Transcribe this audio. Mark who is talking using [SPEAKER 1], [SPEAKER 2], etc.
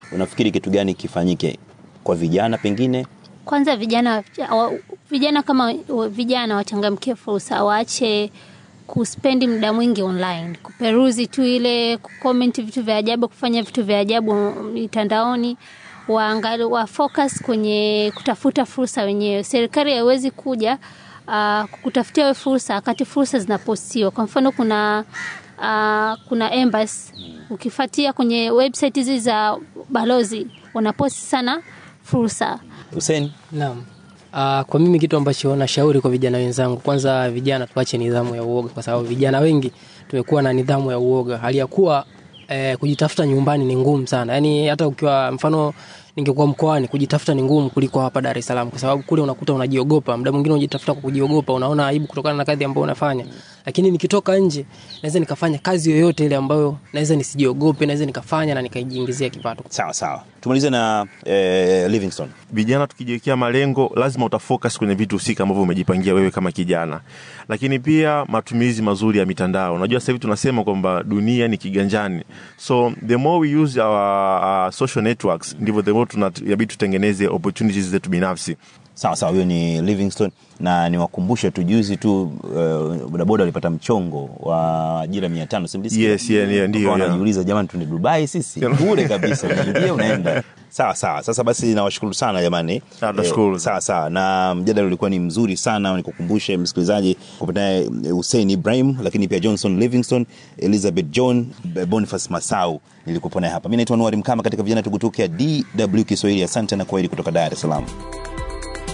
[SPEAKER 1] unafikiri kitu gani kifanyike kwa vijana pengine?
[SPEAKER 2] Kwanza vijana wa- vijana kama wa- vijana wachangamkie fursa, waache kuspendi muda mwingi online, kuperuzi tu ile, kucomment vitu vya ajabu, kufanya vitu vya ajabu mitandaoni, waangali wa focus kwenye kutafuta fursa wenyewe. Serikali haiwezi kuja uh, kukutafutia we fursa wakati fursa zinapostiwa. Kwa mfano kuna uh, kuna embassy ukifuatia kwenye website hizi za balozi wanaposti sana fursa
[SPEAKER 1] Hussein,
[SPEAKER 3] Naam. Uh, kwa mimi kitu ambacho nashauri kwa vijana wenzangu, kwanza vijana tuache nidhamu ya uoga, kwa sababu vijana wengi tumekuwa na nidhamu ya uoga, hali ya kuwa eh, kujitafuta nyumbani ni ngumu sana. Yani hata ukiwa mfano ningekuwa mkoani kujitafuta ni ngumu kuliko hapa Dar es Salaam, kwa sababu kule unakuta unajiogopa, muda mwingine unajitafuta kwa kujiogopa, unaona aibu kutokana na kazi ambayo unafanya. Lakini nikitoka nje naweza nikafanya kazi yoyote ile ambayo naweza nisijiogope, naweza nikafanya na nikajiingizia kipato.
[SPEAKER 1] sawa sawa, tumalize na eh, Livingstone.
[SPEAKER 4] vijana tukijiwekea malengo lazima utafocus kwenye vitu husika ambavyo umejipangia wewe kama kijana lakini pia matumizi mazuri ya mitandao unajua sasa hivi tunasema kwamba dunia ni kiganjani so the more we use our, our social networks ndivyo the more tunabidi tutengeneze opportunities zetu binafsi
[SPEAKER 1] Sawa sawa, huyo ni Livingstone, na niwakumbushe tu, juzi tu uh, bodaboda walipata mchongo wa ajira mia tano simlisikia?
[SPEAKER 4] Yes, yeah, yeah, ndio,
[SPEAKER 1] Wakawa
[SPEAKER 4] yeah.
[SPEAKER 1] wanajiuliza jamani, tuende Dubai sisi bure kabisa, unaingia unaenda. Sawa sawa, sasa basi nawashukuru sana jamani.
[SPEAKER 4] Ah, tunashukuru.
[SPEAKER 1] sawa sawa, na mjadala ulikuwa ni mzuri sana. Nikukumbushe msikilizaji kupata Hussein Ibrahim, lakini pia Johnson Livingstone, Elizabeth John, Boniface Masau nilikuwa naye hapa. Mimi naitwa Nuari Mkama katika vijana tugutuke ya DW Kiswahili. Asante na kwaheri kutoka Dar es Salaam.